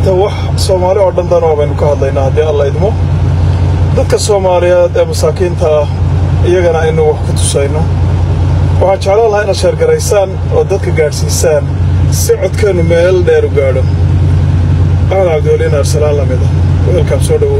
maanta wax soomaali oo dhan danoo baynu ka hadlaynaa haddii alla idmo dadka soomaaliyeed ee masaakiinta ah iyagana aynu wax ku tusayno waxaan jeclaan lahaa inaad sheergaraysaan oo dadka gaadhsiisaan si codkeennu meel dheer u gaadho axmed cabdiweliin arsalaan lamid ah weelkaan soo dhowow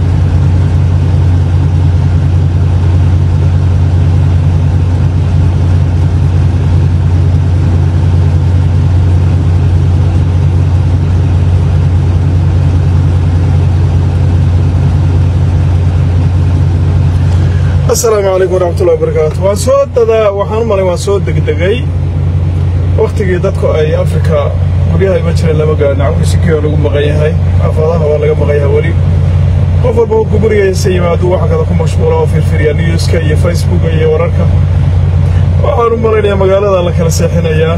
asalaamu calaykum waraxmatullahi wabarakaatu waan soo dadaa waxaan u malay waan soo degdegay wakhtigii dadku ay afrika guryaha ima jireen lama gaadhin cawkiisikioo lagu maqan yahay xaafadaha waa laga maqan yahay weli qof walba markuu gurigiisa yimaadu waxa kada ku mashquula oo firfiriya newska iyo facebooka iyo wararka waxaan u malaynayaa magaalada la kala seexinayaa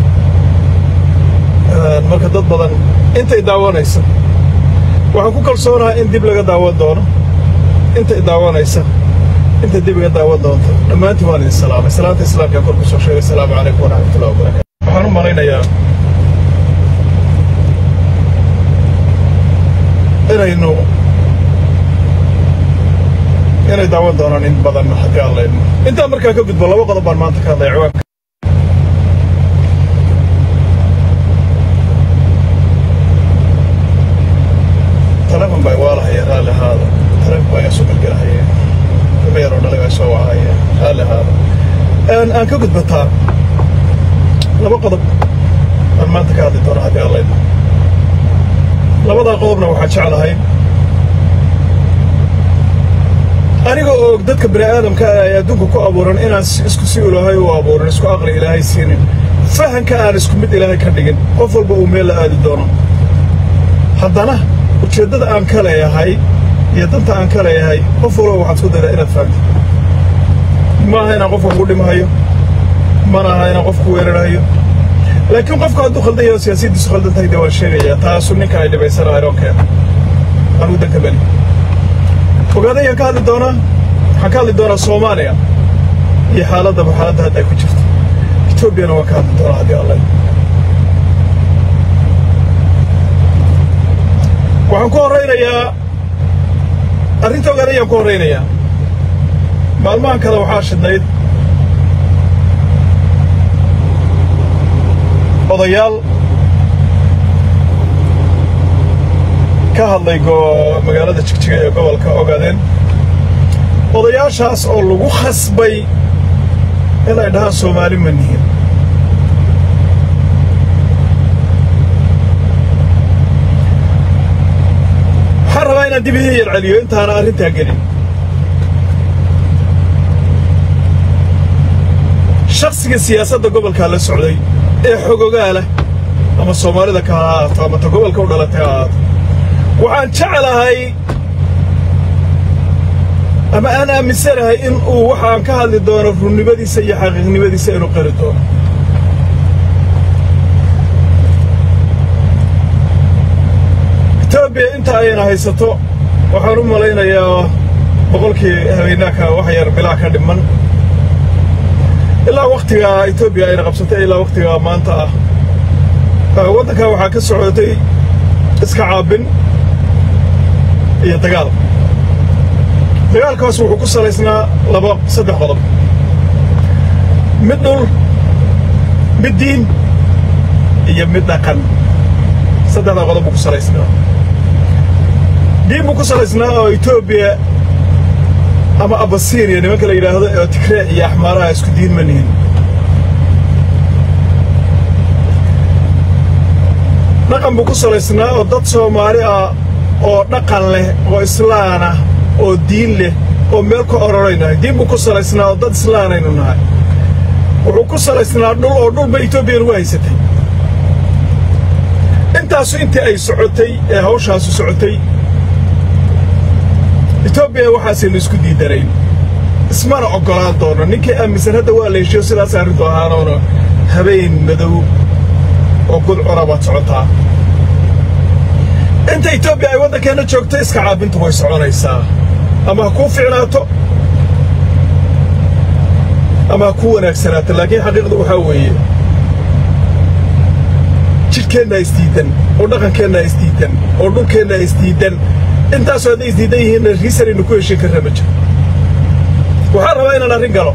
marka dad badan intay daawanaysa waxaan ku kalsoonahay in dib laga daawan doono intay daawanaysa inta dib iga daawan doonto dhammaantiin waan idin salaamay salaanta islaamka kor ku soo sheegay asalaamu calaykum waraxmatullahi wabarakatu waxaan u malaynayaa inaynu inay daawan doonaan in badan haddii aan laydmo intaan markaa ka gudbo laba qodob baan maanta ka hadlaya ciwaanka telefon baa waalahaya raalli ahaada telefon baa iga soo gelgelahaya yaroo dhaliga soo wacaya raalli ahaada aan ka gudbataa laba qodob aan maanta ka hadli doono haddii aan laydmo labadaa qodobna waxaan jeclahay aniga oo dadka bini aadamka ah ee adduunka ku abuuran inaan isku si ilaahay u abuurin isku aqli ilaahay siinin fahanka aan isku mid ilaahay ka dhigin qof walba uu meel la aadi doono haddana ujeeddada aan ka leeyahay iyo danta aan ka leeyahay qof walba waxaad isku daydaa inaad fahamto ma aha inaan qofka kugu dhimhayo mana aha inaan qofku weerarhayo laakiin qofku hadduu khaldan yaho siyaasaddiisu khaldan tahay dee waan sheegayaa taasu ninka ay dhibaysana iroonkeena anugu danka beli ogaadayaan ka hadli doonaa waxaan ka hadli doonaa soomaaliya iyo xaaladaba xaaladda hadda ay ku jirto etoobiyana waan ka hadli doonaa haddii alla waxaan ku horraynayaa arrinta ogaadayaan ku horraynayaa maalmahan kale waxaa shidnayd odayaal ka hadlay magaalada jigjiga ee gobolka ogaadeen odayaashaas oo lagu khasbay inay dhahaan soomaali ma nihin waxaan rabaa inaan dib idin yar celiyo intaana arrintaa gelin shakhsiga siyaasadda gobolkaa la socday ee xogogaala ama soomaalida ka ha ahaato ama ta gobolka u dhalatay ha ahaato waxaan jeclahay ama aan aaminsanahay in uu waxaan ka hadli doono runnimadiisa iyo xaqiiqnimadiisa inuu qari doono etoobiya inta ayna haysato waxaan u malaynayaa boqolkii habeenaaka wax yar bilaa ka dhiman ilaa wakhtigaa etoobiya ayna qabsatay ilaa wakhtigaa maanta ah waddankaa waxaa ka socotay iska caabin iyo dagaal dagaalkaas wuxuu ku salaysnaa laba saddex qodob mid dhul mid diin iyo mid dhaqan saddexdaa qodob buu ku salaysnaa diin buu ku salaysnaa oo etoobiya ama abasiiniya nimanka la yidhaahdo oo tigree iyo axmaaraha isku diin ma nihin dhaqan buu ku salaysnaa oo dad soomaali ah oo dhaqan leh oo islaan ah oo diin leh oo meel ku ororaynahay diin buu ku salaysnaa oo dad islaanaynu nahay wuxuu ku salaysnaa dhul oo dhulba etoobiya nagu haysatay intaasu intii ay socotay ee hawshaasu socotay etoobiya waxaasaynu isku diidanayn ismana oggolaan doono ninkii aaminsan hadda waa la heshiyo sidaas arrintu ahaanoona habeen madow oo gudcuna baad socotaa inta etoobiya ay waddankeenna joogto iska caabintu way soconaysaa ama ha kuu ficnaato ama ha kuu wanaagsanaato laakiin xaqiiqdu waxaa weeye jidhkeenna isdiidan oo dhaqankeenna isdiidan oo dhulkeenna isdiidan intaasoo hadday isdiidan yihiinna riisanaynu ku heshin karra ma jiro waxaan rabaa inaan arrin galo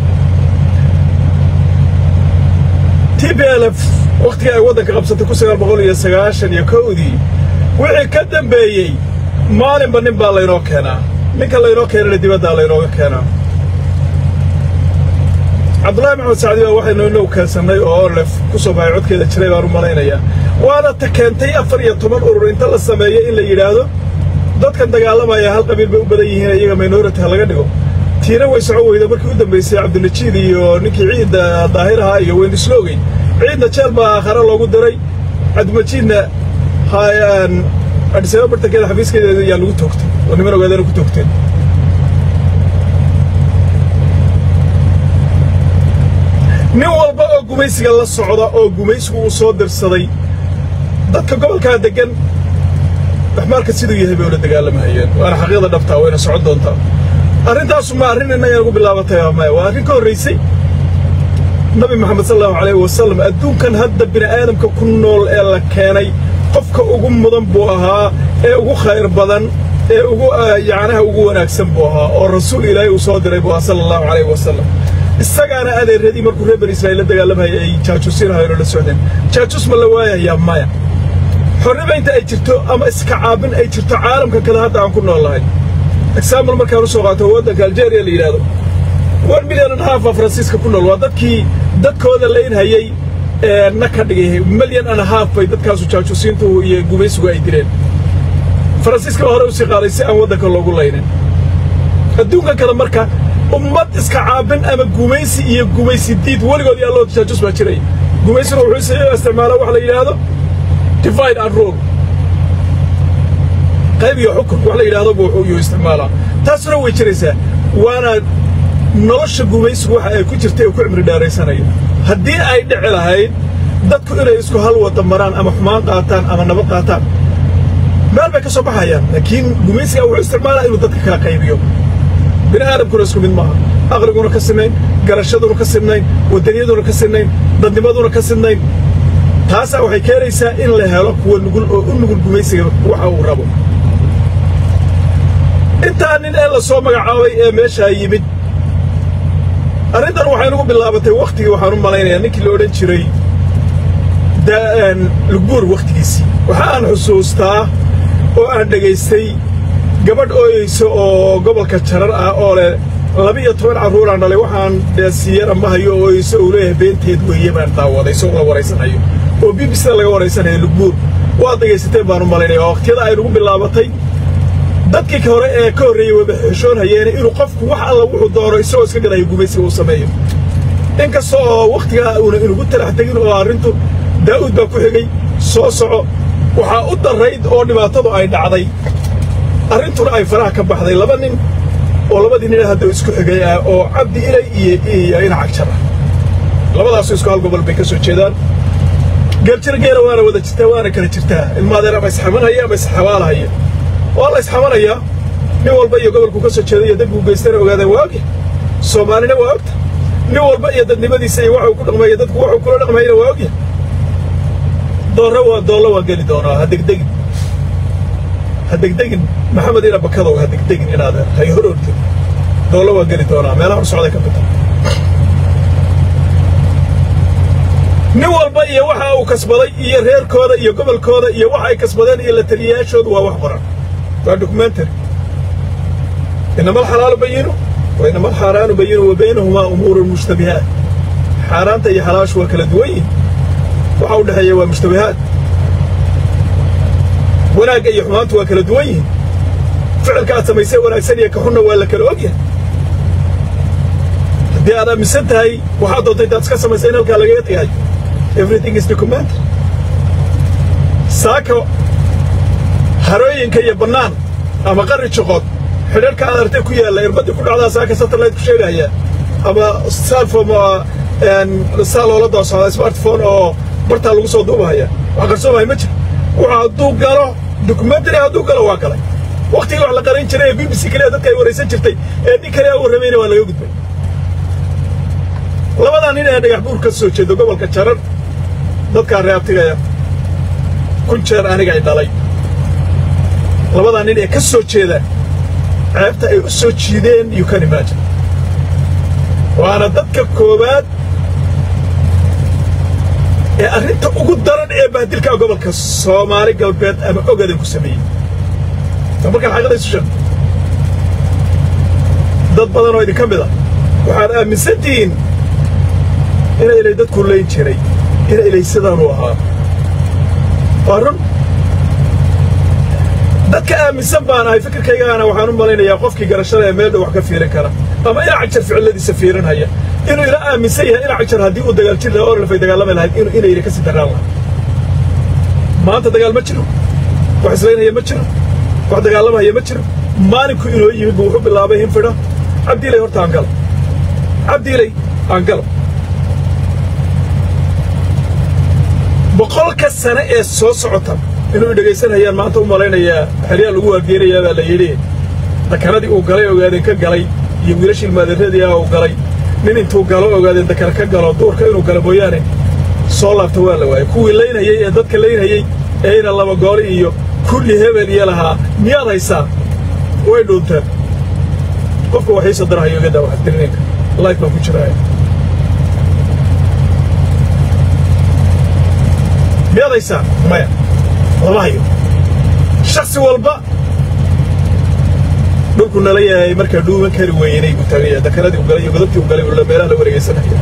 t b l f wakhtigii ay waddanka qabsatay kun sagaal boqol iyo sagaashan iyo kowdii wixii ka dambeeyey maalinba nin baa laynoo keenaa ninka laynoo keenana dibaddaa laynooga keenaa cabdullaahi maxamed sacdi baa waxaynu inoo keensannay oo orlef ku soo baxay codkeeda jiray baan u malaynayaa waana ta keentay afar iyo toban urur inta la sameeyo in la yidhaahdo dadkan dagaalamaya hal qabiil bay u badan yihiin iyaga minority ha laga dhigo tiina way soco weyda markii u dambaysay cabdinajiid iyo ninkii ciidda daahir ahaa iyo weynisloogey ciidna jeel baa aakhare loogu diray cabdimajiidna adhisaaba bartankeeda xafiiskeeda ayaa lagu toogtay oo niman ogaadana ku toogteen nin walba oo gumaysiga la socda oo gumaysigu uu soo dirsaday dadka gobolkaa deggan axmaalka siduu yahay bay ula dagaalamahayeen waana xaqiiqda dhabtaa wayna socon doontaa arrintaasu ma arrin innaga nagu bilaabatay maya waa arrin ka horraysay nabi maxamed sal allahu calayhi wasallam adduunkan hadda bini aadamka ku nool ee la keenay qofka ugu mudan buu ahaa ee ugu khayr badan ee ugu yacnaha ugu wanaagsan buu ahaa oo rasuul ilaahay uu soo diray buu ahaa sala allahu calayhi wasallam isagaana adeeradii markuu reer bani israa'iil la dagaalamaya ay jaajuusiinahayeen oo la socdeen jaajuus ma la waayayaa maya xornima inta ay jirto ama iska caabin ay jirto caalamka kale hadda aan ku nool lahay example markaan u soo qaato waddanka algeria la yidhaahdo one million and half a faransiiska ku nool waa dadkii dadkooda laynhayey ee na ka dhigay milyan and half bay dadkaasu jaajuusiintu iyo gumaysigu ay dileen faransiiska baa hore usii qaaday si aan waddanka loogu laynin adduunka kale marka ummad iska caabin ama gumaysi iyo gumaysi diid weligood yaa loo jaajus baa jiraya gumaysina wuxuu isticmaalaa wax la yidhaahdo divide and rule qayb iyo xukun wax la yidhaahdo buu yuu isticmaalaa taasuna way jiraysaa waana nolosha gumaysigu waxa ay ku jirtay oo ku cimri dheeraysanayo haddii ay dhici lahayd dadku inay isku hal wada maraan ama xumaan qaataan ama nabad qaataan meel bay ka soo baxayaan laakiin gumaysiga wuxuu isticmaalaa inuu dadka kala qaybiyo bini aadamkuna isku mid maaha aqliguna ka sinnayn garashaduna ka sinnayn waddaniyaduna ka sinnayn dadnimaduna ka sinnayn taasaa waxay keenaysaa in la helo kuwa nugul oo u nugul gumaysiga waxa uu rabo intaa nin ee la soo magacaabay ee meeshaa yimid arrintan waxay nagu bilaabatay wakhtigii waxaan u malaynayaa ninkii la odhan jiray lugbuur wakhtigiisii waxa aan xusuustaa oo aan dhegaystay gabadh ooyeysa oo gobolka jarar ah oo leh laba-iyo toban carruuraan dhalay waxaan siiyana ma hayo ooyeysa uu leeyahay beenteed weeye baan daawaday isagoo la waraysanayo oo b b c laga waraysanayo lugbuur waad dhegaysateen baan u malaynaya oo wakhtiyada ay nagu bilaabatay dadkii hore ee ka horreeyey wayba xeshoon hayeene inuu qofku wax alla wuxuu doono isagoo iska gadayo gumaysiga uu sameeyo inkasta oo wakhtigaa uuna inugu talax tegin oo arrintu daa'uud baa ku xigay soo soco waxaa u darrayd oo dhibaatadu ay dhacday arrintuna ay faraha ka baxday laba nin oo labadii nin hadda isku xigay ah oo cabdi ilay iyo iyo inac jar ah labadaasu isku hal gobol bay ka soo jeedaan geeljir geela waana wada jirtaa waana kala jirtaa ilmaadeer ama isxamanhaya ama isxabaalahaya waa la isxamanayaa nin walba iyo gobolku ka soo jeeday iyo dadku geystana ogaadeen waa ogya soomaalina waa ogta nin walba iyo dadnimadiisa iyo waxuu ku dhaqmaya dadku waxuu kula dhaqmayana waa ogya doorre waa doollo waa geli doonaa ha degdegin ha degdegin maxamed ina bakadow ha degdegin inaad hay hor ortid doollo waa geli doonaa meelaha hor socday ka mid ah nin walba iyo waxa uu kasbaday iyo reerkooda iyo gobolkooda iyo waxa ay kasbadeen iyo la taliyayaashoodu waa wax qoran waa documentary inama alxalaalu bayinu wa inama alxaaraanu bayinu wa baynahumaa umuurun mushtabihaat xaaraanta iyo xalaashu waa kala duwan yihin waxa u dhexeeya waa mushtabihaad wanaagga iyo xumaantu waa kala duwan yihiin ficilka aad samaysay wanaagsan iyo ka xunna waa la kala ogyahay haddii aad aaminsan tahay waxaad doontay intaad iska samaysay in halkaa lagaga tegayo everything is documentary saaka harooyinka iyo bannaan ama qarri joqood xidharka aad artay ku yaalla irbadii ku dhacdaa saaka satellite ku sheegaya ama salfom saa loola doo socdaa smartphone oo bartaa lagu soo duubahaya wax qarsoomaya ma jiro wuxuu hadduu galo documentary hadduu galo waa galay waktigii wax la qaran jiray ee b b c kaliya dadka ay waraysan jirtay ee nin kale warramayna waa laga gudbay labadaa nin ee dhagax buur ka soo jeedo gobolka jarar dadkaa reabtigaya kun jeer aniga ay dhalay labadaa nin ee ka soo jeeda ceebta ay u soo jiideen you can imagine waana dadka koowaad ee arrinta ugu daran ee bahdilka gobolka soomaali galbeed ama ogadan ku sameeyey ta markaan xaqiiqda isu sheeg dad badan oo idinka mid a waxaad aaminsan tihiin ina ilay dadku layn jiray ina ilay sidaanu ahaa waa run dadka aaminsan baan ahay fikirkaygaana waxaan u malaynayaa qofkii garashada ee meel dhow wax ka fiirin kara ama ina cagjar ficiladiisa fiirinhaya inuu ila aaminsan yahay ina cagjar haddii uu dagaal jir lahaa oralfay dagaalami lahayd inuu inayna ka sii daraan lahaa maanta dagaal ma jiro wax islaynaya ma jiro wax dagaalamahaya ma jiro maalinku inoo yimid buu wuxuu bilaabay hinfidha cabdiilay horta aan gala cabdiilay aan gala boqolka sane ee soo socota inuu dhegaysanayaan maanta u malaynayaa xeryaa lagu waargeenayaa baa la yidhi dakanadii uu galay ogaadeen ka galay iyo wiilashii ilmaadeeradii ah uu galay nin intuu galo ogaadeen dakana ka galo duurka inuu galo mooyaane soo laabta waa la waayey kuwii laynhayey ee dadka laynhayey ee ina laba gooli iyo kulli hebel iyo lahaa miyaad haysaa way dhuunteen qofka waxiisa darahayo iga daa wax dirninka life baan ku jiraaya miyaad haysaa maya lama hayo shaksi walba dhulku nala yahay markaa dhuuman kari weynay buu taagaya dakanadii u galay iyo godobtii u galay ula meelaha la wareegaysanaya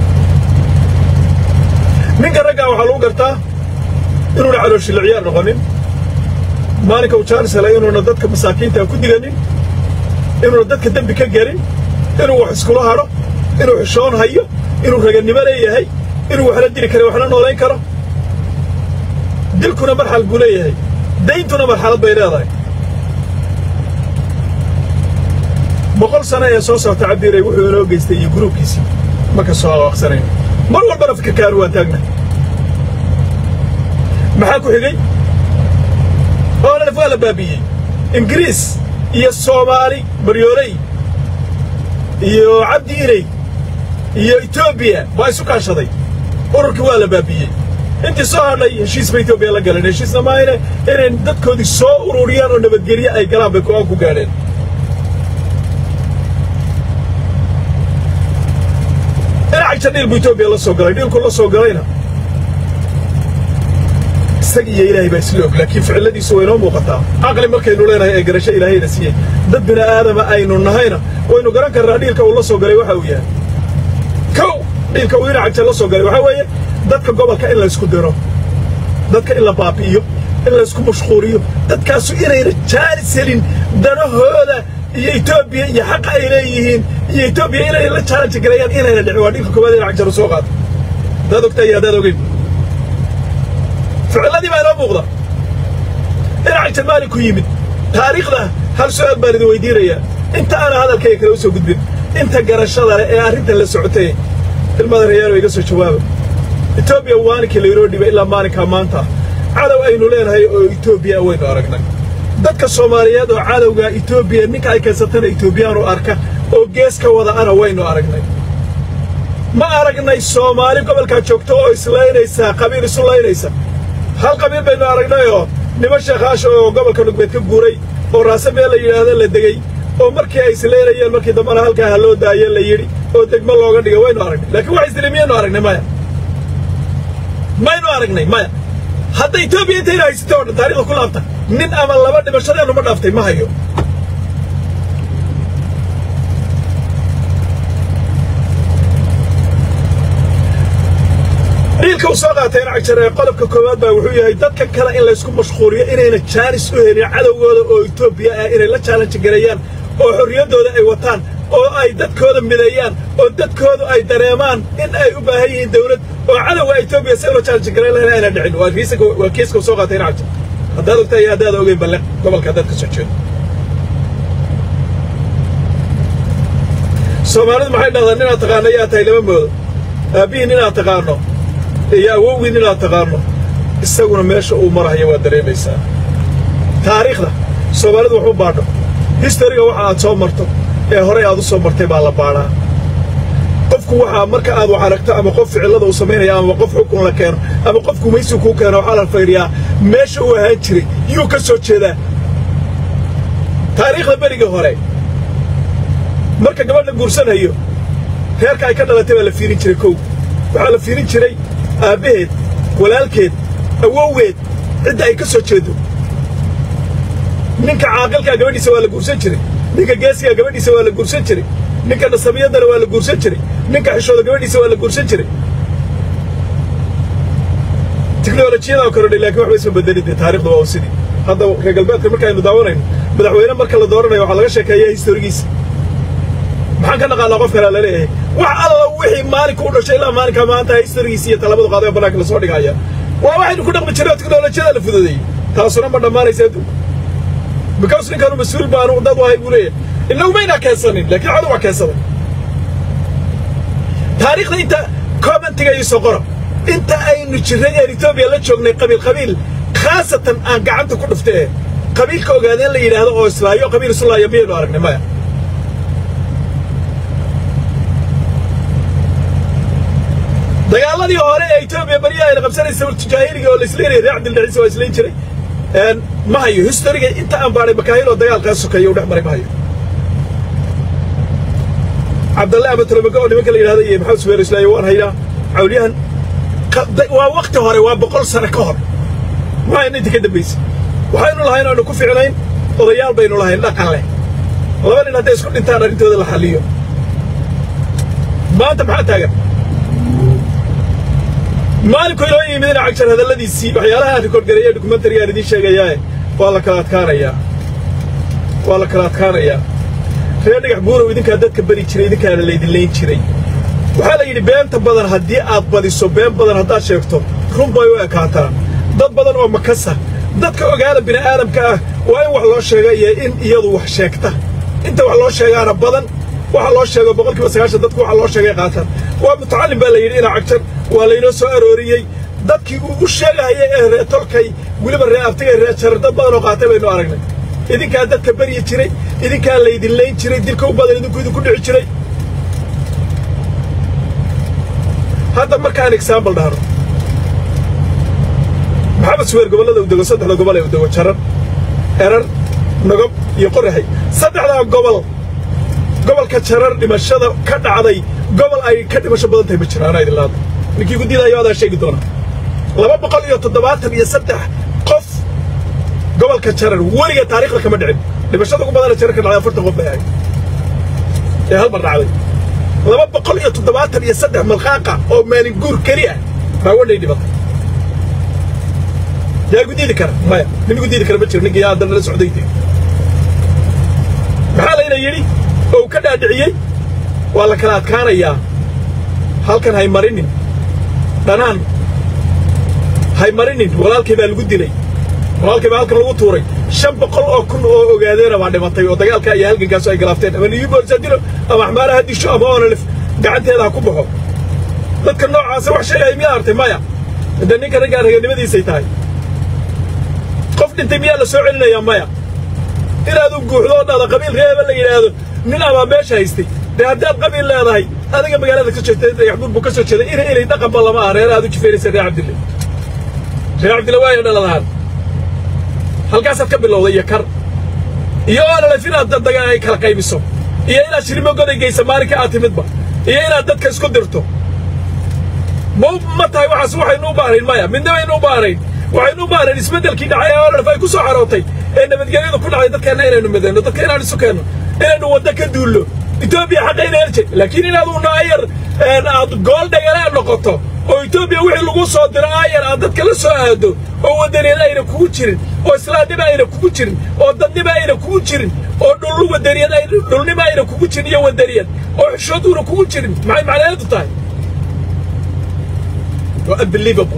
ninka raggaa waxaa lagu gartaa inuuna calooshila ciyaar noqonin maalinka uu jaanis helay inuuna dadka masaakiinta ku diganin inuuna dadka dembi ka gelin inuu wax iskula hadho inuu xishoon hayo inuu ragannimo leeyahay inuu waxla dili kara waxla noolayn karo dilkuna marxal buu leeyahay dayntuna marxalad bay leedahay boqol sano ee soo socta cabdiiray wuxuu inoo geystay iyo gruubkiisii ma ka soo awaaqsanayno mar walbana fikirkaanu waan taagna maxaa ku xigay oolaf waa la baabi'iyey ingiriis iyo soomaali baryooley iyo cabdi iley iyo etoobiya waa isu kaashaday ururkii waa la baabi'iyey intii soo hadhay heshiis ba etoobiya la galeen heshiisna maahayne inay dadkoodii soo ururiyaan oo nabadgelye ay galaan bay go-aan ku gaadheen inacagta dhiil buu etoobiya la soo galay dhiilku la soo galayna isag iyo ilaahay baa isla og laakiin ficiladiisu way noo muuqataa caqli markaynu leenahay ee garasho ilaahayna siiyey dad bini aadama aynu nahayna waynu garan karnaa dhiilka uu la soo galay waxa uu yahay kow dhiilka uu inacagta la soo galay waxaa weeye dadka gobolka in laysku diro dadka in la baabi'iyo in laysku mashquuliyo dadkaasu inayna jaalis helin danahooda iyo etoobiya iyo xaqa ay leeyihiin iyo etoobiya inay la challenge gareeyaan inayna dhicin waa dhiilka koowaad inac jaru soo qaata haddaad ogtaa iyo haddaad ogeyn ficilladii baa inoo muuqda inac jar maalinku yimid taariikhda hal su-aal baan idin weydiinayaa inta aana hadalkayga kale u soo gudbin inta garashada leh ee arrintan la socotay ilmada rayaalo iga soo jawaaba etoobiya maalinkii laynoo dhibay ilaa maalinkaa maanta cadow aynu leenahay oo etoobiya waynu aragnay dadka soomaaliyeed oo cadowga etoobiya ninka ay keensatana etoobiyaanu arka oo gees ka wada ana waynu aragnay ma aragnay soomaali gobolkaa joogta oo islaynaysaa qabiil isu laynaysa hal qabiil baynu aragnayoo niman sheekhaasha oo gobolka nugbeed ka guuray oo raase meel la yidhaahda la degey oo markii ay islaynayeen markii dambana halkaa ha loo daaye la yidhi oo degmo looga dhigay waynu aragnay laakiin wax isdili miyaynu aragnay maya maynu aragnay maya hadda etoobiya intayna haysatay oo dhan taarikhda ku laabta nin ama laba dhimashadeennu ma dhaaftay ma hayo dhiilka uu soo qaatay inacjar ee qodobka koowaad baa wuxuu yahay dadka kale in laysku mashquuliyo inayna jaanis u helin cadowgooda oo etoobiya ah inay la challenge gareeyaan oo xorriyaddooda ay wataan oo ay dadkooda mideeyaan oo dadkoodu ay dareemaan in ay u baahan yihiin dawlad oo cadowga etoobiya si ula challenge gareyn lahayn ayna dhicin waa kiiska waa kiiska uu soo qaatay inacjar haddaad ogtaa iyo haddaad ogeyn balle gobolka haddaad ka soo jeedo soomaalidu maxay dhahdaa ninaad taqaano yaa tahay lama moodo aabbihiin inaad taqaano iyo awowgiin inaad taqaano isaguna meesha uu marahayo waad dareemaysaa taariikhda soomaalidu wax u baadho histariga waxa aad soo marto ee horey aad u soo martay baa la baadhaa qofku waxaa marka aad wax aragto ama qof ficilada uu samaynaya ama qof xukun la keeno ama qof gumaysi kuu keeno waxaa la fayriyaa meesha uu ahaan jiray yuu ka soo jeedaa taariikhda berigii hore marka gabadha guursanhayo reerka ay ka dhalatay baa la fiirin jiray kow waxaa la fiirin jiray aabbaheed walaalkeed awowgeed cidda ay ka soo jeedo ninka caaqilkaa gabadhiisa waa la guursan jiray ninka geesigaa gabadhiisa waa la guursan jiray ninka nasabiyadana waa la guursan jiray ninka xishooda gabadhiisa waa la guursan jiray tiknolojiyadaa korodhay lakin waxba isma bedelin dee taarikhda waa sidii hadda reer galbeedka markaaynu daawanayno madaxweyne marka la dooranayo waxaa laga sheekeeyaa historigiisa maxaan ka naqaanaa qof kalea laleeyahay wax alla wixii maalinka u dhashay ilaa maalinkaa maanta historigiisa iyo talabadu qaaday oo bannaanka lasoo dhigaya waa waxaynu ku dhaqmi jirray oo tiknolojiyada la fududeeyey taasuna ma dhammaanaysa adduunka because ninkanu mas-uul baanu dad wahay buu leeyahay inagu maynaa keensanin laakiin cadu waa keensaday taariikhda inta commentiga iyo soqora inta aynu jirray ee etoobiya la joognay qabiil qabiil khaasatan aan gacanta ku dhuftee qabiilka ogaadeen la yidhaahdo oo islaayo qabiil islaayo miyaynu aragnay maya dagaaladii hore ee etoobiya baryaha ayna qabsanaysa jaahiliga oo la isleynaya reer cabdildhaciise waa islayn jiray ma hayo historiga inta aan baadhay makaahil oo dagaalkaa sokeeya u dhex maray ma hayo cabdalle amatolomaga oo nimanka la yidhahda iyo maxamed subeer islaayo waan haynaa cawliyahan waa wakti hore waa boqol sano ka hor ma hayna inta ka dambaysa waxaynu lahayn aanu ku ficnayn odayaal baynu lahayn dhaqan leh laba nin hadday isku dhintaan arrintooda la xalliyo maanta maxaa taagan maalinku inoo yimid ina cagjar hadalladiisii waxyaalaha aan rikoodgareeye dokumentariga aan idiin sheegayaae waa la kala adkaanayaa waa la kala adkaanayaa reer dhagax buurow idinkaa dadka beri jiray idinkaana laydin layn jiray waxaa la yidhi beenta badan haddii aad badiso been badan haddaad sheegto run bay u ekaataa dad badan oo makasa dadka ogaada bini'aadamka ah waa in wax loo sheega iyo in iyadu wax sheegta inta wax loo sheegaana badan waxa loo sheego boqolkiiba sagaashan dadku waxa loo sheegay qaataan waa mutacallim baa la yidhi ina cagjar waa laynoo soo arooriyey dadkii uu u sheegahaya ee ree tolkay weliba ree abtigay ree jarar dad badan oo qaatay baynu aragnay idinkaa dadka beryi jiray idinkaa laydin layn jiray dilka u badan idinku idinku dhici jiray hadda markaan exaambal dhahno maxamed suweer gobollada u dego saddexda gobol ee u dego jarar erar nogob iyo qorahay saddexdaa gobol gobolka jarar dhimashada ka dhacday gobol ay ka dhimasho badan tahay ma jira anaa idin laada ninkii ku diidayo adaa sheegi doona laba boqol iyo toddobaatan iyo saddex qof gobolka jarar weliga taariikhda kama dhicin dhimashada ugu badana jarar ka dhacday afartan qof bay ahayd ee hal mar dhacday laba boqol iyo toddobaatan iyo saddex malqaaqa oo maalin guur keli ah baa wadhay dhibatay yaa igu diidi kara maya nin igu diidi kara ma jiro ninkii yaa haddana la socday dee maxaa layna yidhi oo uu ka dhaadhiciyey waa la kala adkaanayaa halkan hay marinin dhanaan hay marinin walaalkay baa lagu dilay walaalkay baa halkan lagu tuuray shan boqol oo kun oo ogaadeena baa dhimatay oo dagaalka iyo halgankaasu ay galaafteen ama niyu boolisaa dilo ama axmaara ha disho ama onalif gacanteeda ha ku baxo dadka noocaasa wax sheegaya miyaa artay maya de ninka raggaa raganimadiisay tahay qof dhintay miyaa la soo celinayaa maya inaadu guuxdo oo dhada qabiil reeba la yidhaahdo nin abaa meesha haystay dee haddaad qabiil leedahay adiga magaalada ka jeegtay dhagaxbuur buu ka soo jeeday ina inay dhaqanba lama ah reer aad u jifeynaysa reer cabdille reer cabdille waayo dhaladahaan halkaasaad ka bilowday iyo kar iyo oonalef inaad daddaga ay kala qaybiso iyo inaad shirimo goday geysa maalinka aad timidba iyo inaad dadka isku dirto ma ma tahay waxaas waxaynu u baahnayn maya midna baynu u baahnayn waxaynu u baahnayn isbeddelkii dhacay ee oonalef ay ku soo xarootay ee nabadgelyadu ku dhacday dadkeenna inaynu midayno dadka inaan isu keenno inaynu waddo ka duullo etoobiya xaqayna helje laakiin inaad una ayar aad gool dhagalaan noqoto oo etoobiya wixii lagu soo diro ayar aad dadka la soo aado oo wadaniyaed ayna kugu jirin oo islaamnimo ayna kugu jirin oo dadnimo ayna kugu jirin oo dhul wadaniyad ay dhulnimo ayna kugu jirin iyo wadaniyad oo xishooduuna kugu jirin maxay macnaheedu tahay waa unbelievable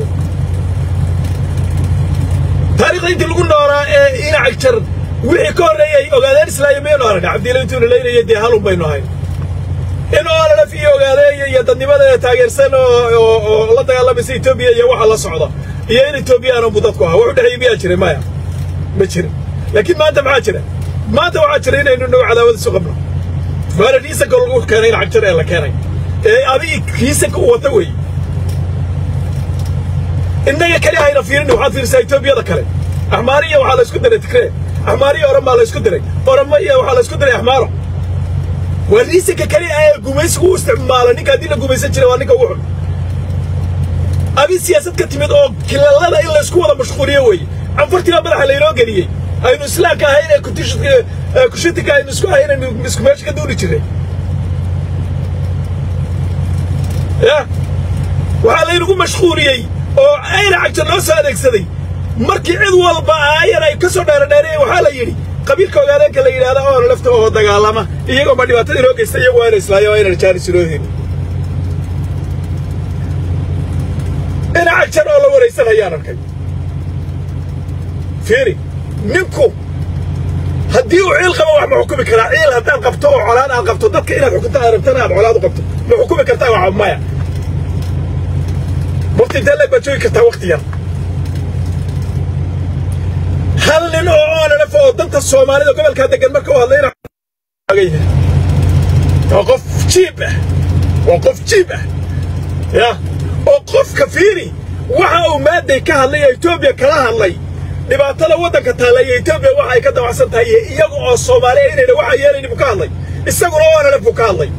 taariikhda intii lagu noolaa ee inac jar wixii ka horreeyay ogaadeen islaaya maynu aragna cabdiila intuuna leynaya dee halun baynu ahayn in oololaf iyo ogaadeeya iyo dadnimadeeda taageersan oo la dagaalamaysa etoobiya iyo waxa la socda iyo in etoobiyaana buu dadku ahaa wuxu dhexeeyey miyaa jiray maya ma jirin laakiin maanta maxaa jira maanta waxaa jira inaynu dhow cadaawad isu qabno waana riisanka lagu keenay in cagjar ee la keenay ee adig kiisanka u wata wey innaga keli hayna fiirin waxaad fiirisaa etoobiyada kale axmaariya waxaa la isku diray tigree axmaariya oromaa la isku diray oromaiya waxaa la isku diray axmaaro waa riisanka keli ee gumaysigu u isticmaala ninka haddii la gumaysan jiray waa ninka ugu xun abi siyaasad ka timid oo kilalada in laysku wada mashquuliyo weeye canfurtiibaa madaxa laynoo geliyey aynu islaamka ahayn ee kushitika aynu isku ahayn aynu isku meesha ka duuli jirnay ya waxaa laynagu mashquuliyey oo ayna cagta loo soo adeegsaday markii cid walba aayan ay ka soo dheeradheereen waxaa la yidhi qabiilka ogaadeenka la yidhahda oona lafta oo dagaalama iyagoo ma dhibaatada inoo geysta iyagu waa ina islaayo waa inaan jaanis inoo helin ina cagjan oo la waraysan ayaan arkay fiiri ninku haddii uu ciil qabo wax ma xukumi karaa ciil haddaad qabto oo colaan aad qabto dadka inaad xukunto aad rabtana aad colaad u qabto ma xukumi kartaa waxa maya waqti intee leeg baad joogi kartaa waqti yar hal nin oo oonalef oo danta soomaalida gobolkaa degan marka u hadlayna waa qof jiib ah waa qof jiib ah ya oo qofka fiiri waxa uu maaday ka hadlay ee etoobiya kala hadlay dhibaatada waddanka taalla iyo etoobiya waxa ay ka dabacsan tahay iyo iyaga oo soomaaliya inayna waxa yeelayni buu ka hadlay isaguna oonalef buu ka hadlay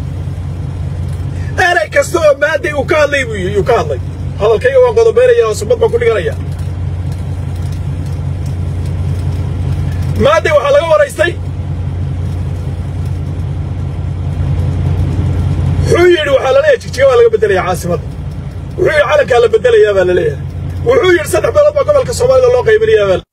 erey kasta oo maaday uu ka hadlay buu ka hadlay hadalkayga waan qodobaynaya oo subad baan ku dhiganaya maaday waxaa laga waraystay wuxuu yidhi waxaa la leeyahay jigjiga waa laga beddelaya caasimadda wuxuu yidhi calankaa la beddelayaa baa la leeyahay wuxuu yidhi saddex beelood baa gobolka soomaalida loo qaybinayaa baa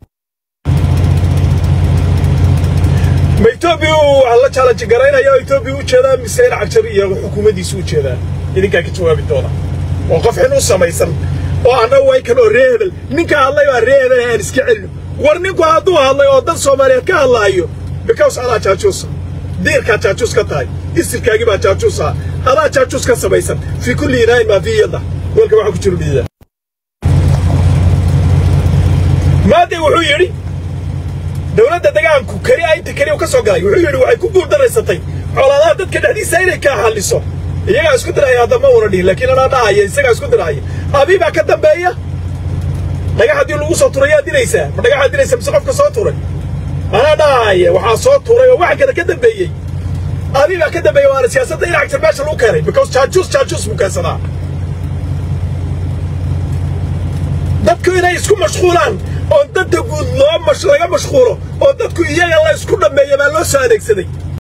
ma etoobiya waxaa la challenge garaynaya oo etoobiya u jeedaa mise in cagjar iyo xukuumaddiisu u jeedaan idinkaa ka jawaabi doona oo qof xin u samaysan oo anna waykan oo ree hebel ninka hadlay baa ree hebel aan iska celino war ninku hadduu hadlay oo dan soomaaliyeed ka hadlaayo bikaws adaa jaajuusa diirkaa jaajuus ka tahay isirkaagii baa jaajuus ah adaa jaajuus ka samaysan fii kulli inaayin maa fii yadda walka waxaa ku jiro dhiida maadey wuxuu yidhi dowladda degaanku keli a inta keli u ka soo galay wuxuu yidhi waxay ku guuldaraysatay colaadaha dadka dhexdiisa inay kaa halliso iyagaa isku diraya haddama una dhihin laakiin anaa dhahaya isagaa isku diraya abii baa ka dambeeya dhagax haddii lagu soo turay yaad dilaysaa ma dhagaxaad dilaysa mise qofka soo turay anaa dhahaya waxaa soo turay oo waxa kale ka dambeeyey abii baa ka dambeeya waana siyaasadda in cagtar meesha lagu keenay because jaajuus jaajuus buu keensadaa dadku inay isku mashquulaan oo danta guud loo laga mashquulo oo dadku iyaga la isku dhammeeya baa loo soo adeegsaday